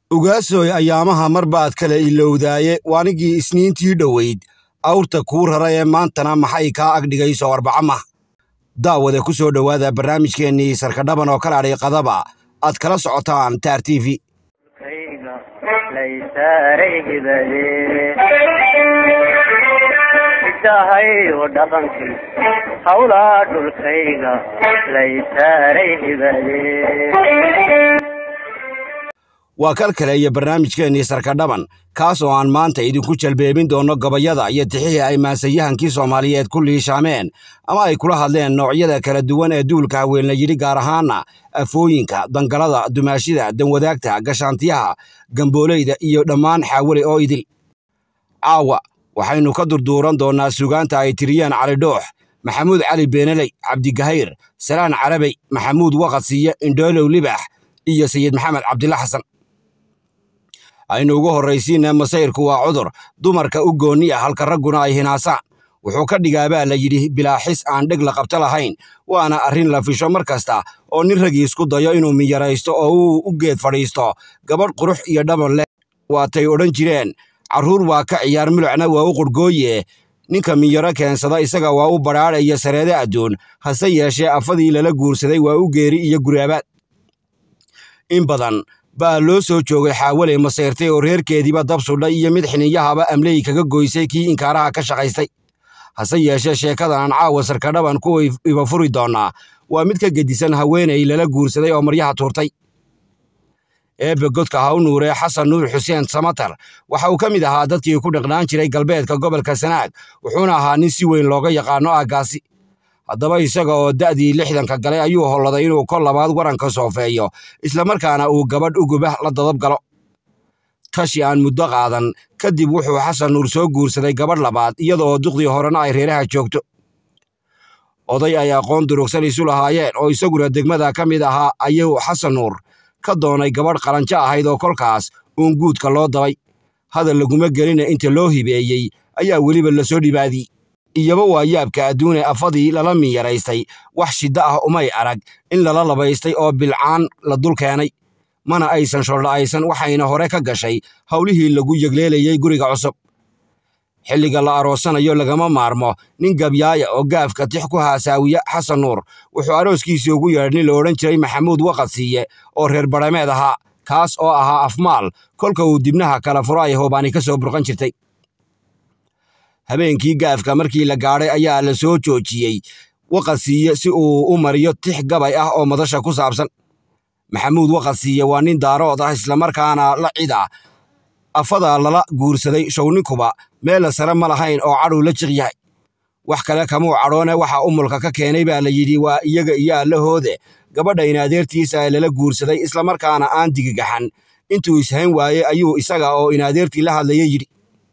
ogaasoy ayaamaha mar baad kala ilowdaaye waanigii isniintii dhoweyd awrta kuu rara ee maantana maxay kaa agdhigayso arbacama daawade ku soo dhowaada barnaamijkeennii sarkadhaban oo ka laadhay qadaba aad kala socotaan taar t v idahayo dhaqankii hawlaa dhulkayga laysaaray hibade waa kal kale iyo barnaamijkeennii sarkadhaban kaas oo aan maanta idinku jalbeebin doonno gabayada iyo tixihii ay maansayahankii soomaaliyeed ku liishaameen ama ay kula hadleen noocyada kala duwan ee duulka haweenla yidhi gaar ahaana afooyinka dangalada dumaashida danwadaagta gashaantiyaha gambooleyda iyo dhammaan xaawale oo idil caawa waxaynu ka durduuran doonnaa sugaanta ay tiriyeen cali dhoox maxamuud cali beenaley cabdigahayr salaan carabey maxamuud waqadsiiye indhoolow libax iyo sayid maxamed cabdilla xasan aynu ugu horraysiinna masayrku waa cudur dumarka u goonni ah halka ragguna ay hinaasaan wuxuu ka dhigaabaa la yidhi bilaaxis aan dheg la qabto lahayn waana arrin la fisho mar kasta oo nin ragii isku dayo inuu miyaraysto oo uu u geed fadhiisto gabadh qurux iyo dhaban leh waatay odhan jireen carruur waa ka ciyaar milucna waa u qurhgooye ninka miyaro keensada isaga waa u badhaadha iyo sareede adduun hase yeeshee afadii lala guursaday waa u geeri iyo guraabaad in badan baa loo soo joogay xaawaley masayrtay oo reerkeediiba dab sudhay iyo mid xininyahaba amley kaga goysay kii inkaaraha ka shaqaystay hase yeeshee sheekadan aan caawa sarkadhaban ku iba furi doonnaa waa mid ka gedisan haweenay lala guursaday oo maryaha tuurtay eebbe godka ha u nuuree xasan nuur xuseen samatar waxa uu ka mid ahaa dadkii ku dhiqnaan jiray galbeedka gobolka sanaag wuxuuna ahaa nin si weyn looga yaqaano aaggaasi haddaba isaga oo da'dii lixdanka galay ayuu holladay inuu kol labaad waranka soofeeyo islamarkaana uu gabadh ugubah la dadab galo tashi aan muddo qaadan kadib wuxuu xasan nuur soo guursaday gabadh labaad iyadaoo duqdii horena ay reeraha joogto oday ay aqoon durugsan isu lahaayeen oo isaguna degmada ka mid ahaa ayuu xasan nuur ka doonay gabadh qalanjo ahayd oo kolkaas uun guudka loo dabay hadal laguma gelina inta loo hibeeyey ayaa weliba lasoo dhibaadiyey iyaba waa yaabka adduune afadii lala miyaraystay wax shiddo ah umay arag in lala labaystay oo bilcaan la dul keenay mana aysan sholdha'aysan waxayna hore ka gashay howlihii lagu yegleelayey guriga cusub xilliga la aroosanayo lagama maarmo nin gabyaaya oo gaafka tix ku haasaawiya xasan nuur wuxuu arooskiisii ugu yeedhay nin la odhan jiray maxamuud waqadsiiye oo reer badhameed ahaa kaas oo ahaa afmaal kolka uu dibnaha kala furo ay hoobaani ka soo burqan jirtay habeenkii gaafka markii la gaadhay ayaa la soo joojiyey waqadsiiye si uu u mariyo tix gabay ah oo madasha ku saabsan maxamuud waqadsiiye waa nin daarood ah islamarkaana la cid ah afadaa lala guursaday shownikuba meella sare ma lahayn oo cadhuu la jiq yahay wax kale kamuu cadhoone waxa umulka ka keenay baa la yidhi waa iyaga iyo allahoode gabadha in adeertiisa ee lala guursaday islamarkaana aan digigaxan intuu ishayn waaye ayuu isaga oo in adeertii la hadlaya yidhi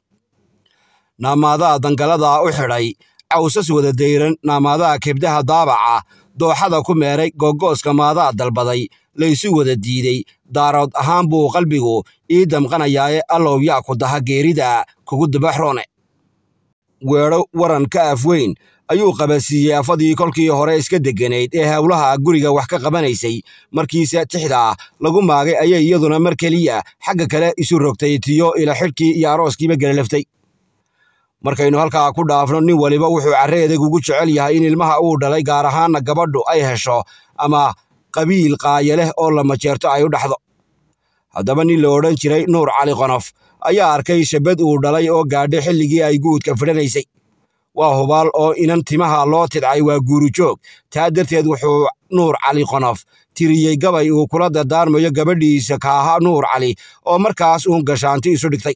naamaadaha dangaladaa u xidhay cawsas wada dayran naamaadaha kebdaha daabaca dooxada ku meeray googooska maadaa dalbaday laysu wada diidey daarood ahaan buu qalbigu ii damqanayaaye allow yaa ku daha geerida kugu dabaxroone weedho waran ka afweyn ayuu qabasiiyey afadii kolkii hore iska degganayd ee howlaha guriga wax ka qabanaysay markiise tixdaa lagu maagay ayay iyaduna mar keliya xagga kale isu rogtay tiyo ila xidhkii iyo arooskiiba gelalaftay markaynu halkaa ku dhaafno nin waliba wuxuu carre edeg ugu jecel yahay in ilmaha uu dhalay gaar ahaanna gabadhu ay hesho ama qabiil qaaya leh oo la majeerto ay u dhaxdo haddaba nin la odhan jiray nuur cali qonof ayaa arkay shabad uu dhalay oo gaadhay xilligii ay guudka fidhanaysay waa hubaal oo inan timaha loo tidcay waa guurujoog taa darteed wuxuu nuur cali qonof tiriyey gabay uu kula dardaarmayo gabadhiisa kaaha nuur cali oo markaas uun gashaanti isu dhigtay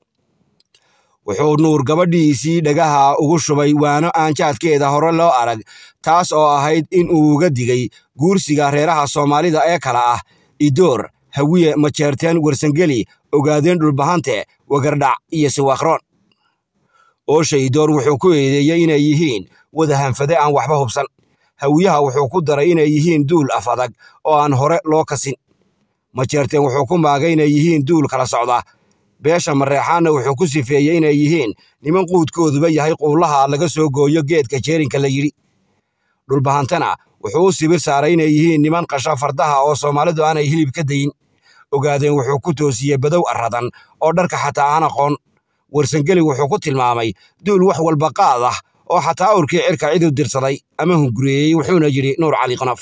wuxuu nuur gabadhiisii dhagaha ugu shubay waano aanjaadkeeda hore loo arag taas oo ahayd in uu uga digay guursiga reeraha soomaalida ee kala ah idoor hawiye majeerteen warsangeli ogaadeen dhulbahante wagardhac iyo siwaakroon oosha idoor wuxuu ku eedeeyey inay yihiin wadahanfade aan waxba hubsan hawiyaha wuxuu ku daray inay yihiin duul af adag oo aan hore loo kasin majeerteen wuxuu ku maagay inay yihiin duul kala socda beesha mareexaanna wuxuu ku sifeeyey inay yihiin niman quudkooduba yahay quullaha laga soo gooyo geedka jeerinka la yidhi dhulbahantana wuxuu u sibir saaray inay yihiin niman qasha fardaha oo soomaalidu aanay hilib ka dayin ogaadeen wuxuu ku toosiyey badow arradan oo dharka xataa aan aqoon warsangeli wuxuu ku tilmaamay duul wax walba qaad ah oo xataa awrkii cirka ciduu dirsaday ama hungureeyey wuxuuna yidhi nuur cali qanaf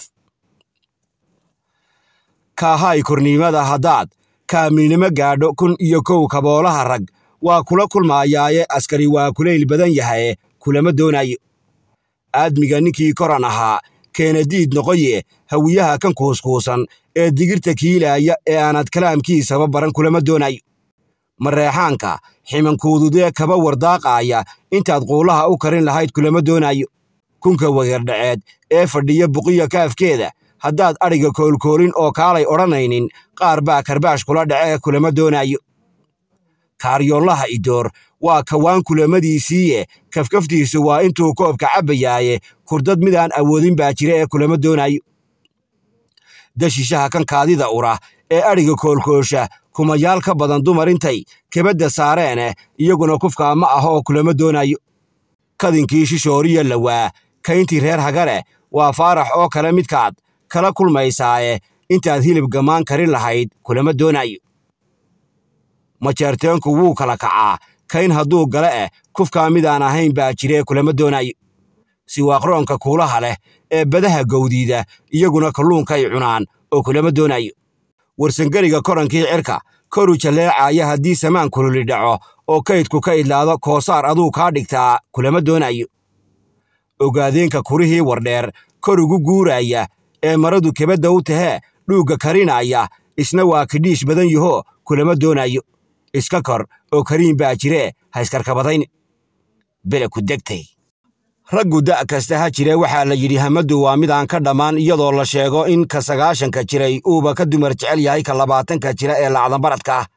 kaahay korniimada haddaad kaamilnimo gaadho kun iyo kow kaboolaha rag waa kula kulmaayaaye askari waa kulayl badan yahaye kulama doonayo aadmiga ninkii koran ahaa keenadiid noqoye hawiyaha kan kuuskuusan ee digirta kiilaaya ee aanad kalaamkiisaba baran kulama doonayo mareexaanka ximankuududee kaba wardaaqaaya intaad quulaha u karin lahayd kulama doonayo kunka wagardhaceed ee fadhiya buqiya kaafkeeda haddaad adhiga koolkoolin oo kaalay odhanaynin qaar baa karbaash kula dhacee kulama doonayo kaaryoonlaha idoor waa kawaan kulamadiisiiye kafkaftiisu waa intuu koobka cabbayaaye kurdad midaan awoodin baa jira ee kulama doonayo dashishaha kan kaadida ura ee adhiga koolkoosha kumayaal ka badan dumar intay kebadda saareene iyaguna kufkaa ma ah oo kulama doonayo kadinkii shishooriya lawaa kayntii reer hagale waa faarax oo kale midkaad kala kulmaysaaye intaad hilib gammaan karin lahayd kulama doonayo majeerteenku wuu kala kacaa kayn hadduu gale eh kufkaa midaan ahayn baa jiree kulama doonayo siwaaqroonka kuulaha leh ee badaha gowdiida iyaguna kalluunkay cunaan oo kulama doonayo warsangeliga korankii cirka koru jalleecaaya haddii samaan kululi dhaco oo kaydku ka idlaado koosaar aduu kaa dhigtaa kulama doonayo ogaadeenka kurihii wardheer kor ugu guuraaya ee maradu kebadda u tahee dhuugga karinaaya isna waa kidhiish badan yahoo kulama doonayo iska kor oo kariin baa jiree ha iskarkabadayn bele ku degtay raggu da' kasta ha jire waxaa la yidhi hamaddu waa midaan ka dhammaan iyadoo la sheego in ka sagaashanka jiray uuba ka dumar jecel yahay ka labaatanka jira ee lacdanbaradka ah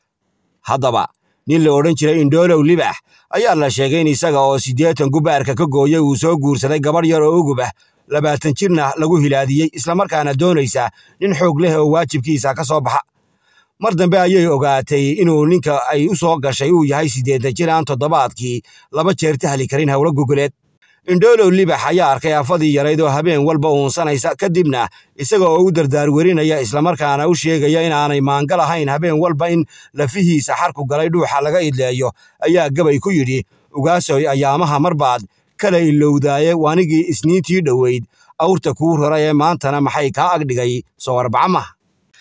haddaba nin la odhan jiray indhoolow libax ayaa la sheegay in isaga oo siddeetan gubaarka ka gooyey uu soo guursaday gabadh yar oo ugub ah labaatan jirna lagu hilaadiyey islamarkaana doonaysa nin xoog leh oo waajibkiisa ka soo baxa mar dambe ayay ogaatay inuu ninka ay u soo gashay uu yahay siddeetan jir aan toddobaadkii laba jeer tahli karin howlo gogoleed indhoolow libax ayaa arkay afadii yarayd oo habeen walba uunsanaysa kadibna isaga oo u dardaar werinaya islamarkaana u sheegaya inaanay maangal ahayn habeen walba in lafihiisa xarku galay dhuuxa laga idleeyo ayaa gabay ku yidhi ugaasoy ayaamaha marbaad kala ilowdaaye waanigii isniintii dhoweyd awrta kuu rara ee maantana maxay kaa agdhigay soo arbaca maha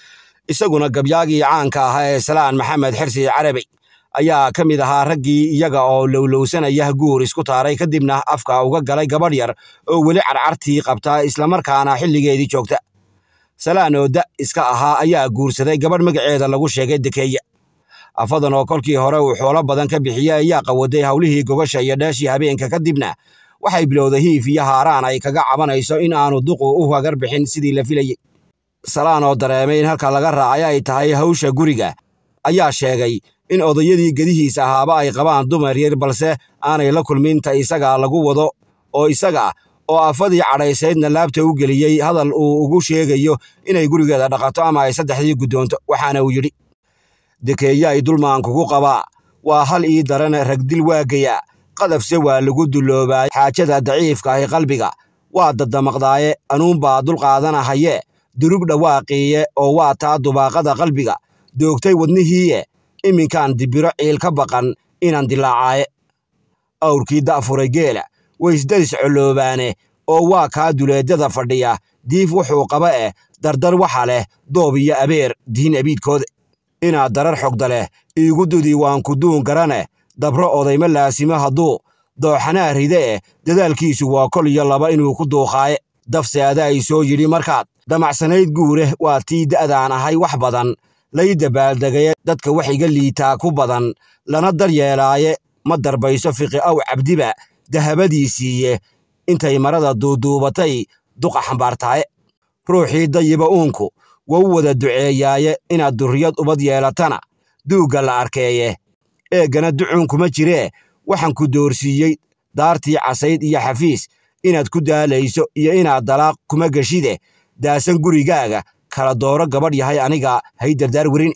isaguna gabyaagii caanka ahaa ee salaan maxamed xirsi carabi ayaa ka mid ahaa raggii iyaga oo lowlowsanaya guur isku taaray kadibna afka uga galay gabadh yar oo weli carcartii qabta islamarkaana xilligeedii joogta salaan oo da iska ahaa ayaa guursaday gabadh magaceeda lagu sheegay dekeeye afadan oo kolkii hore uu xoolo badan ka bixiyey ayaa qawaday howlihii gogasha iyo dheeshii habeenka kadibna waxay bilowday hiif iyo haaraan ay kaga cabanayso in aanu duqu u hagar bixin sidii la filayey salaan oo dareemay in halka laga raacay ay tahay hawsha guriga ayaa sheegay in odayadii gedihiisa ahaaba ay qabaan dumar yar balse aanay la kulminta isaga lagu wado oo isaga oo afadii cadhaysaydna laabta u geliyey hadal uu ugu sheegayo inay gurigeeda dhaqato ama ay saddexdii guddoonto waxaana uu yidhi dekeeye ay dulmaan kugu qabaa waa hal ii daran ragdil waagaya qadafse waa lagu dulloobaay xaajada daciifka ahi qalbiga waa dadamaqdaaye anuunbaa dulqaadanahaye durug dhawaaqiiye oo waa taa dubaaqada qalbiga doogtay wadnihiiye iminkaan dibiro ciil ka baqan inaan dilaacaaye awrkii da'furay geela waysdaris colloobaane oo waa kaa duleeddada fadhiya diif wuxuu qaba eh dardar waxa leh doob iyo abeer diin abiidkooda inaad darar xogda leh iigu dudi waan kuduun garaneh dabro odayma laasimo hadduu dooxanaa ride eh dadaalkiisu waa kol iyo laba inuu ku duuqaaye dafse adaa i soo yidhi markaad damacsanayd guureh waa tii da'daan ahay wax badan lay dabaaldegaye dadka wax iga liitaa ku badan lana daryeelaaye ma darbayso fiqi aw cabdiba dahabadii siiye intay marada duuduubatay duqa xambaartaaye ruuxii dayiba uunku wau wada duceeyaaye inaad durriyad ubad yeelatana duugga la arkeeye eeggana ducuunkuma jiree waxaan ku doorsiiyey daartii casayd iyo xafiis inaad ku daalayso iyo inaad dalaaq kuma geshide daasan gurigaaga kala dooro gabadh yahay aniga hay dardaar werin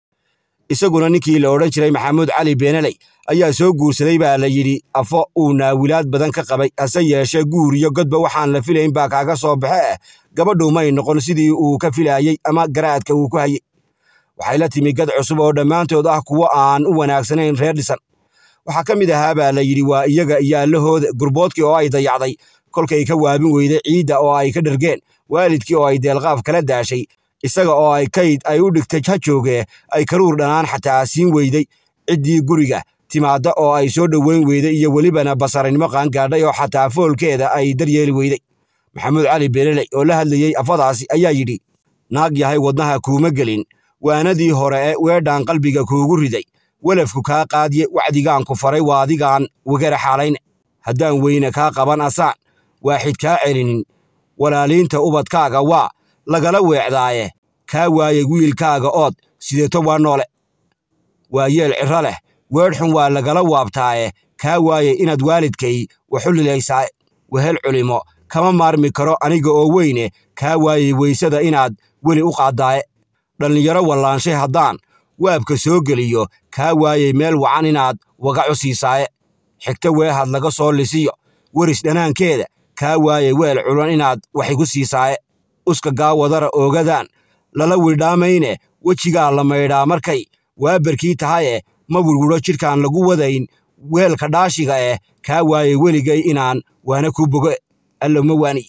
isaguna ninkii la odhan jiray maxamuud cali beenaley ayaa soo guursaday baa la yidhi afo uu naawilaad badan ka qabay hase yeeshee guur iyo godba waxaan la filayn baa kaaga soo baxe eh gabadhu may noqon sidii uu ka filaayey ama garaadka uu ku hayey waxay la timi gad cusub oo dhammaantood ah kuwo aan u wanaagsanayn reer dhisan waxaa ka mid ahaa baa la yidhi waa iyaga iyo allahooda gurboodkii oo ay dayacday kolkay ka waabin weyday ciidda oo ay ka dhergeen waalidkii oo ay deelqaaf kala daashay isaga oo ay kayd ay u dhigtay ha joogee ay karuur dhanaan xataa siin weyday ciddii guriga timaadda oo ay soo dhoweyn weyday iyo welibana basarinimo qaangaadhay oo xataa foolkeeda ay daryeeli weyday maxamuud cali beeleley oo la hadlayey afadaasi ayaa yidhi naag yahay wadnaha kuuma gelin waanadii hore ee weedhaan qalbiga kuugu riday welafku kaa qaadiye wacdigaan ku faray waa adigaan wegara xaalayne haddaan weyne kaa qaban asaan waaxid kaa celinin walaaliinta ubadkaaga waa lagala weecdaaye kaa waaye wiilkaaga ood sideeto waa noole waa yeel ciro leh weedhxun waa lagala waabtaaye kaa waaye inaad waalidkay waxu lilaysaaye wehel culimo kama maarmi karo aniga oo weyne kaa waaye weysada inaad weli u qaaddaaye dhallinyaro wallaanshay haddaan waabka soo geliyo kaa waayey meel wacan inaad wagacu siisaaye xigto weehad laga soo lisiyo weris dhanaankeeda kaa waaye weel culan inaad wax igu siisaaye uska gaawadara oogadaan lala widhaamayne wejigaa la maydhaa markay waabarkii tahaye ma wirwidho jidhkaan lagu wadayn weelka dhaashiga eh kaa waaye weligay inaan waana kuu bogo allo ma waani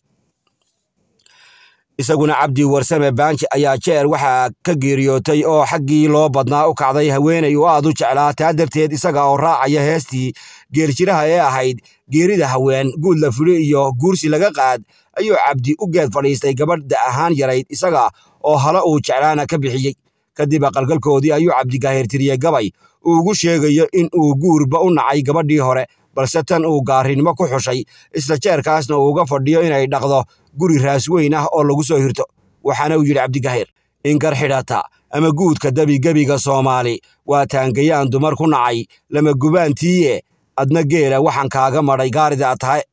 isaguna cabdi warsame baanji ayaa jeer waxaa ka geeriyootay oo xaggii loo badnaa u kacday haweenay oo aad u jeclaa taa darteed isaga oo raacaya heestii geeljiraha ee ahayd geerida haween guud la fuli iyo guursi laga qaad ayuu cabdi u geed fadhiistay gabadha ahaan yarayd isaga oo hala uu jeclaana ka bixiyey kadib aqalgalkoodii ayuu cabdigaahirtiriyey gabay uu ugu sheegayo in uu guurba u nacay gabadhii hore balse tan uu gaarinimo ku xushay isla jeerkaasna uu uga fadhiyo inay dhaqdo guri raas weyn ah oo lagu soo hirto waxaana uu yidhi cabdigaahir inkar xidhata ama guudka debigebiga soomaali waa taangayaan dumar ku nacay lama gubaantiiye adna geela waxaan kaaga madhay gaarida tahay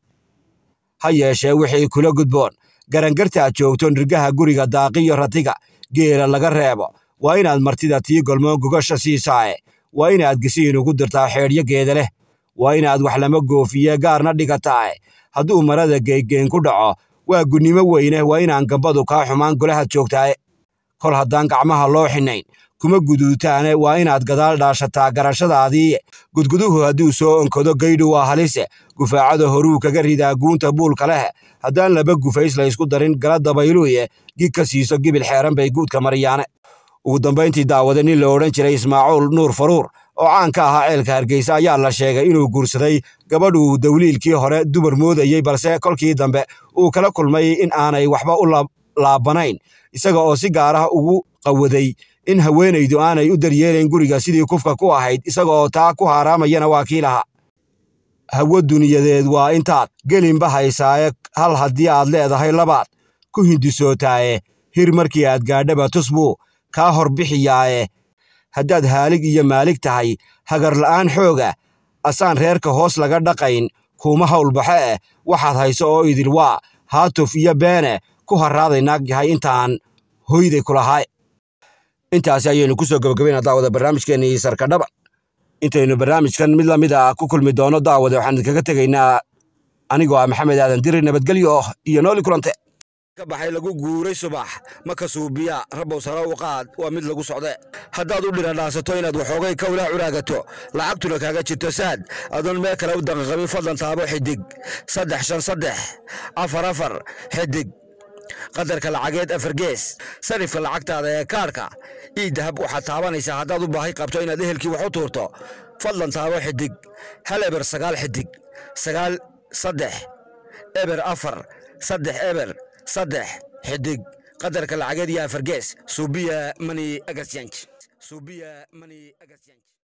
ha yeeshee wixii kula gudboon garangartaad joogto nirgaha guriga daaqiyo ratiga geela laga reebo waa inaad martida tii golmoon gogasha siisaaye waa inaad gisiin ugu dirtaa xeedhyo geeda leh waa inaad wax lama goofiye gaarna dhigataae hadduu marada geeggeen ku dhaco waa gunnimo weyne waa inaan gambadu kaa xumaan golahaad joogtaaye kol haddaan gacmaha loo xinayn kuma guduutaane waa inaad gadaal dhaashataa garashadaadii gudguduhu hadduu soo onkado gaydhu waa halise gufaacada horuu kaga ridaa guunta buulka leh haddaan laba gufays laysku darin gala dabayluye gig ka siiso gibil xeeran bay guudka mariyaane ugu dambayntii daawade nin la odhan jiray ismaacuul nuur faruur oo caan ka ahaa ceelka hargeysa ayaa la sheegay inuu guursaday gabadhuu dawliilkii hore dumar moodayey balse kolkii dambe uu kala kulmay in aanay waxba u laabanayn isaga oo si gaar ah ugu qawaday in haweenaydu aanay u daryeelayn guriga sidii kufka ku ahayd isaga oo taa ku haaraamayana waa kii lahaa hawo duniyadeed waa intaad gelinba haysaaye hal haddii aad leedahay labaad ku hindisootaaye hir markii aad gaadhaba tus buu kaa hor bixiyaaye haddaad haalig iyo maalig tahay hagar la'aan xooga asaan reerka hoos laga dhaqayn kuuma hawlbaxe eh waxaad hayso oo idil waa haatuf iyo beene ku harraaday naag yahay intaan hoyday kulahaay intaasi ayaynu ku soo gabagabaynaa daawada barnaamijkeennii sarkadhaba intaynu barnaamijkan mid lamid a ku kulmi doono daawade waxaan idinkaga tegaynaa anigoo ah maxamed aadan diri nabadgelyo iyo nooli kulante ka baxay lagu guuray subax ma ka suubiya rabow sare u qaad waa mid lagu socde haddaad u dhiradhaasato inaad waxoogay kawlaa curaagato lacagtuna kaaga jirto saad adoon meel kale u daqaqabin fadlan taabo xidig saddex shan saddex afar afar xidig qadarka lacageed afar gees sarifka lacagtaada ee kaarhka ii dahab waxaad taabanaysaa haddaad u baahi qabto inaad ehelkii wax u tuurto fadlan taabo xidig hal eber sagaal xidig sagaal saddex eber afar saddex eber saddex xidig qadarka lacageed iyo afar gees suubiya mani agasyanj suubiya mani agasyanj